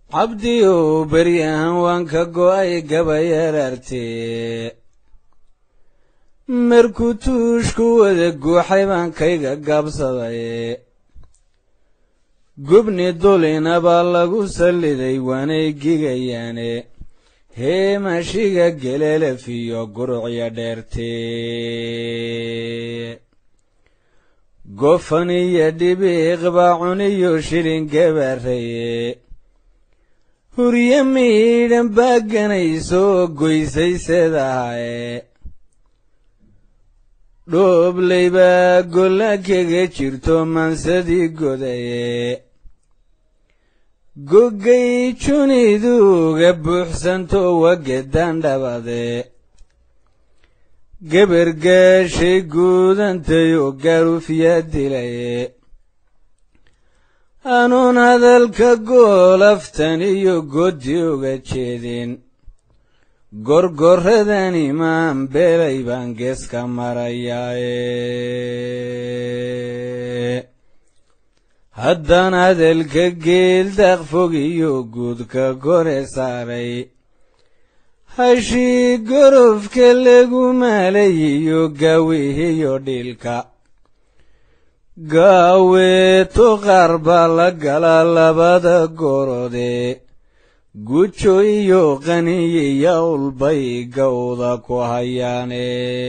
cabdiyow beryahan waan ka go'ay gabayaraartee markuu tuushku wada guuxay baan kayga gaabsaday gubni dulina baa lagu salliday waanay gigayaane heemashiga geleelefiyo gurucya dheertee gofan iyo dhibiiq baa cuniyo shilin gabaaraye hurye miidhan baa ganaysoo goysay seedahaye dhooblay baa golla kaga jirto mansadii godaye goggay juniduuga buuxsanto wagedan dhabade gebargaashay guudantayoo gaarufyaa dilaye anuun hadalka goolaftan iyo goddi uga jeedin gorgoradan imaan beelay baan geeska marayaaye haddaan hadalka geeldaaq fog iyo guudka kore saaray hashii gorofka lagu maalayiyo gaawihiyo dhiilka gaaweeto qaar baa la galaa labada gorode gujo iyo qaniyiya ulbay gawda ku hayaane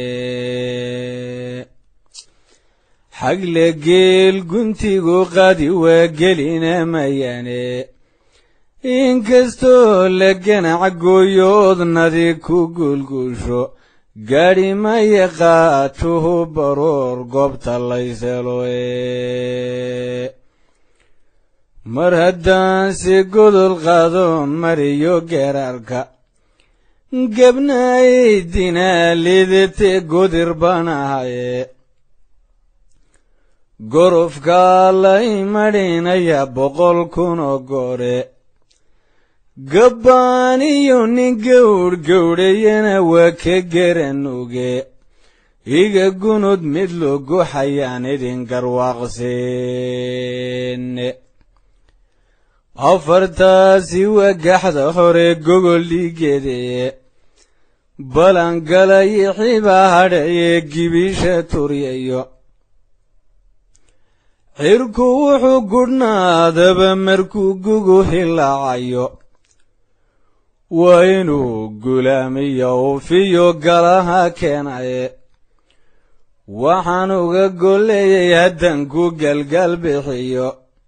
xagle geel guntigu qadi waa gelina mayaane inkastoo la ganac gooyoodnadi ku gulgusho gaadhi maya qaatuhu baroor goobta layseloe mar haddaan si godol qaado mariyo geeraarka gabnaay dinaalidete godir baan ahaye gorofkaa lay madhinaya boqol kunoo goore gabbaaniyo nin gawdh gawdhayana waa ka garanuge iga gunud mid logu xayaan idin garwaaqseene afartaasi waa gaxda hore gogol dhiigeedeye balangalayi xibaa hadhaye gibisha turyayo xirku wuxuu gudhnaadaba markuu gugu hilaacayo waa inuu gulaamiyo ufiyo galaha keenaye waxaan uga golleeyay haddaan ku galgaal bixiyo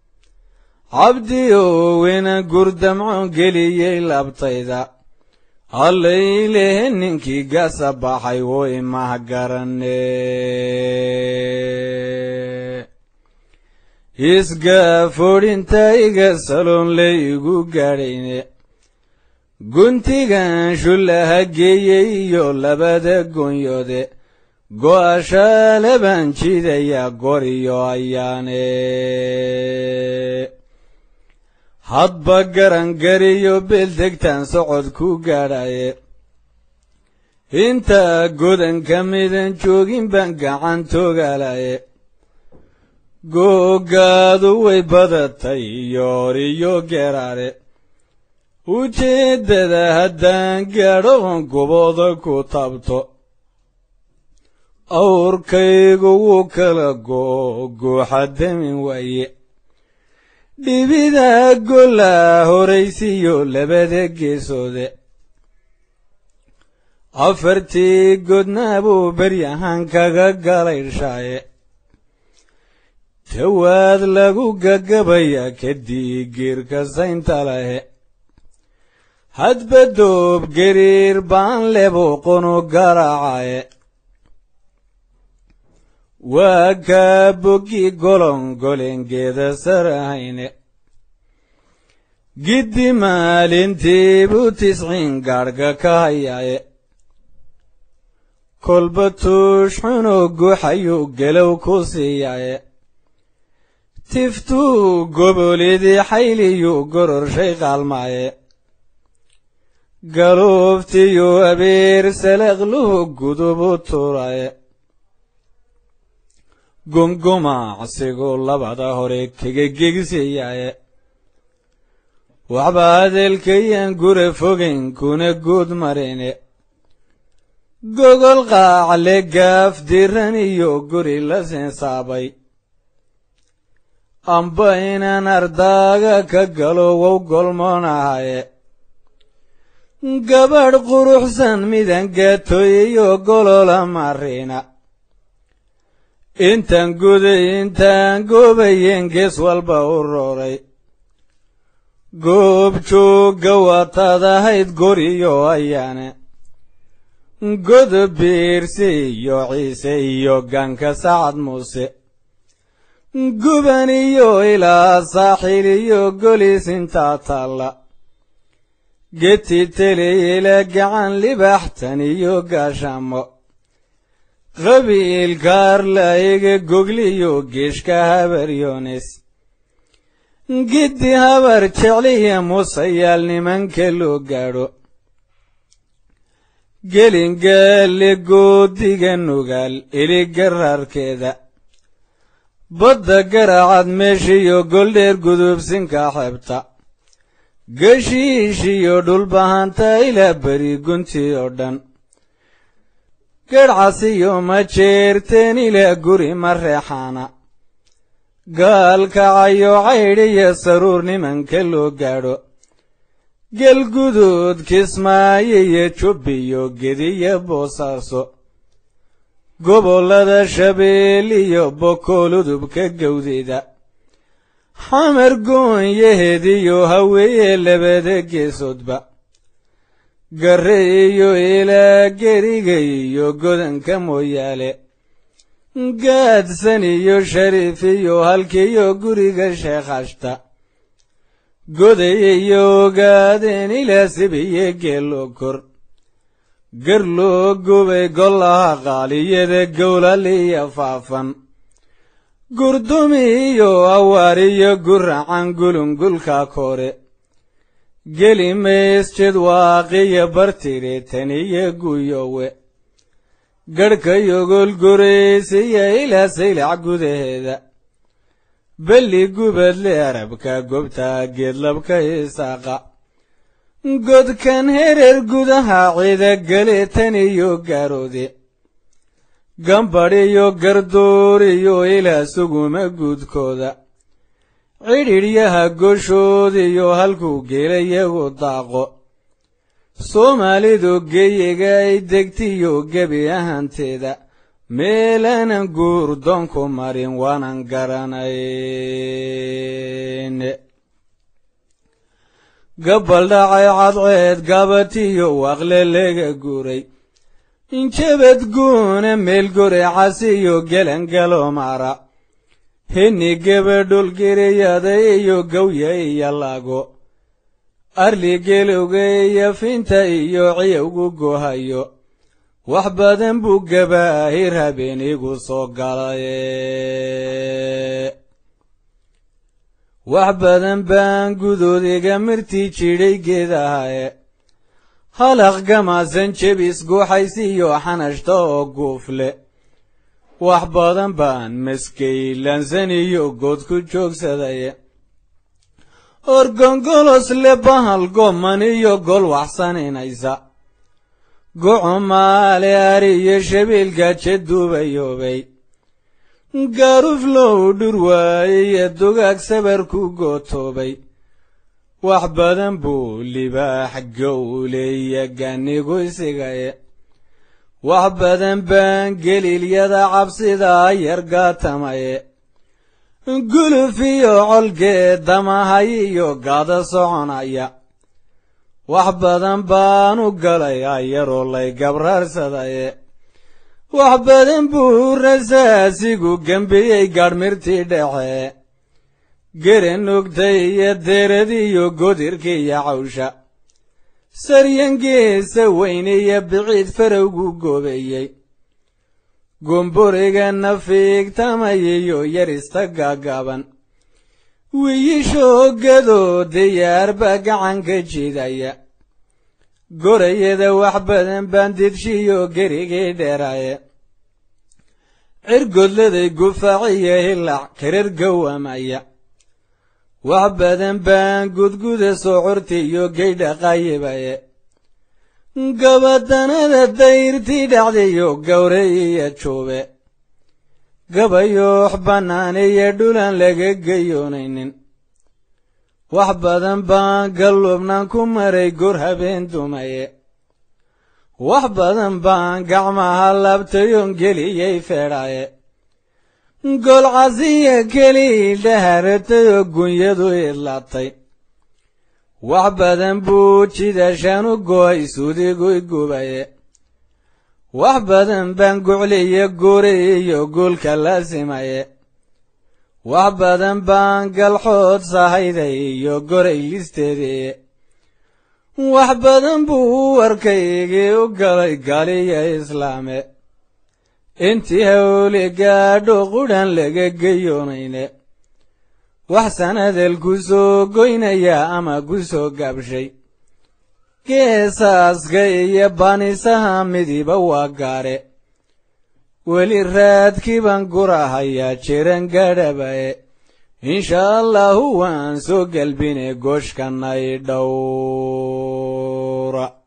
cabdiyow ina gurdamco geliyey labtayda hallaylehe ninkii gasa baxay wuu imah garane isgaafodhinta iga saloon laygu gaadhayne guntigan shullaha geeyey iyo labada goonyode go'ashaale baan jidayaa goriyo ayaane hadba garangariyo beeldegtaan socod ku gaadhaye intaa godanka midan joogin baan gacan toogalaye googaadu way badatay yoor iyo geraare ujeeddada haddaan gaadhoon gubooda ku tabto awrkaygu wuu kala googuuxa damin waaye dhibida gollaa horaysiyo labada geesoode afartii godnaa buu beryahan kaga galaydhshaaye tawaad lagu gagabaya kadii giirka saynta lahe hadba doob gariir baan lebuuqunu garaacaye waa kaa boggi golon golengeeda sarahayne giddi maalintii buu tisciin gaadhga ka hayaye kolba tuush xunoo guuxayuu gelow ku siiyaye tiftuu gobolidii xayliyuu gororshay qaalmaaye galuuftiyuu abeer salaqluhu gudubu turaye gongomacsigu labada hore kaga gegsiyaye waxba hadalkayaan gure fogayn kuna guud marine gogol qaacle gaaf diran iyo guri la seensaabay amba inaan ardaaga ka galo wow golmoonahaye gabadh quruxsan midan gaatooyayo golola mariina intaan guday intaan goobayeen gees walba u rooray goob joogga waataad ahayd goriyo ayaane godob biirse iyo ciise iyo gaanka sacad muuse guban iyo ilaa saaxiil iyo golis intaa taalla geti teleyela gacan libaxtan iyo gaashaamo qabiilkaarlaiga gogliyo geeshka habaryoones giddi habar jecliya musayaal nimanka loo gaadho gelingaale goodiga nugaal iligaraarkeeda badda garaacad meeshiyo goldheer gudubsinka xebta geshiishiyo dhulbahanta ilaa beri guntii oo dhan gedhcasiyo ma jeerteen ilaa guri ma reexaana gaalkacayo caydhiyo saruur nimanka loo gaadho gelguduud kismaayo iyo jubbiyo gediyo boosaaso gobollada shabeel iyo bokool udubka gawdeeda xamar goonyahediyo haweeye labada geesoodba garre iyo ilaa geriga iyo godanka mooyaale gaadsan iyo shariif iyo halkiiyo guriga sheekhashta goday iyo ogaadeen ilaa sibiyo geeloo kor gar loo gubay gollaha qaaliyada gowlaliya faafan gurdumi iyo awaariyo guracan gulungulka kore geli meesjed waaqiyo bartire taniyo guyowe garhkayo golgoraysiya ilaa saylac gudaheeda belli gubadle arabka gobta geedlabka isaaqa godkan hereer gudaha cida gale taniyo gaaroode gambadhiyo gardooriyo ilaa suguma guudkooda cidhidhyaha goshoodiyo halkuu geelayagu daaqo soomaalidu geyiga ay degtiyo gebi ahanteeda meelaanan guurdoonku marin waanan garanayn gabbal dhacay cadceed gabatiyo waqle lega guuray injabad guuna meel gore casiyo gelangalo mara henni gebadhulgiriyada iyo gawya iyo lago arli gelowga iyo finta iyo ciyowgu gohayo wax badan buu gabaahir habeenigu soo galaye wax badan baan gudoodiga mirtii jidhay geedahaye halaq gamaasan jebis guuxaysiiyo xanashta oo guufle wax badan baan maskaylansan iyo good ku joogsadaye orgongolos le bahal goman iyo gol waxsaninaysa gocumaale ari iyo shabiilgaje duubayoobay gaaruflow dhurwaaye iyo dugaag sabar ku gootoobay wax badan buu libaax gowleya ganigu isigaye wax badan baan geliilyada cabsida yargaatamaye guluf iyo colgeed damahay iyo gaada soconaya wax badan baan u galay ayaroo lay gabraarsadaye wax badan buu rasaasigu gembiyey gaadhmirtii dhexe gere nugtay iyo deradiyo godirka iyo cawsha saryangeesa weyne iyo biciid farowgu goobeeyey gomboriga nafiigtamayiyo yarista gaagaaban wiyishoogadoo diyaarba gacanka jidaya gorayada wax badan baan didshiyo gerigii dheeraaye cirgodladay gufaaciyo hilac karar gowamaya wax badan baan gudguda socorti iyo geydha qayibaye gabadanada dayrtii dhacdayo gawre iyo juube gabayoox bannaan iyo dhulaan laga geyoonaynin wax badan baan galluubnaan ku maray gor habeen dumaye wax badan baan gacmaha labtayoon geliyey feedhaye golcasiya kelii dhaharatayoo gunyadu idlaatay wax badan buu jidashaan u go'ay suudiguy gubaye wax badan baan gucliyo guri iyo guulka laasimaye wax badan baan galxood sahayday iyo goray listeediye wax badan buu warkaygii u galay galiya islaame intii hawli gaadho qudhan laga geyoonayne wax sanadel ku soo goynaya ama ku soo gabshay geesaaska iyo banisaha midiba waa gaare weli raadkiibaan gurahayaa jiran gadhabaye insha allahu waan soo gelbine gooshkanay dhowra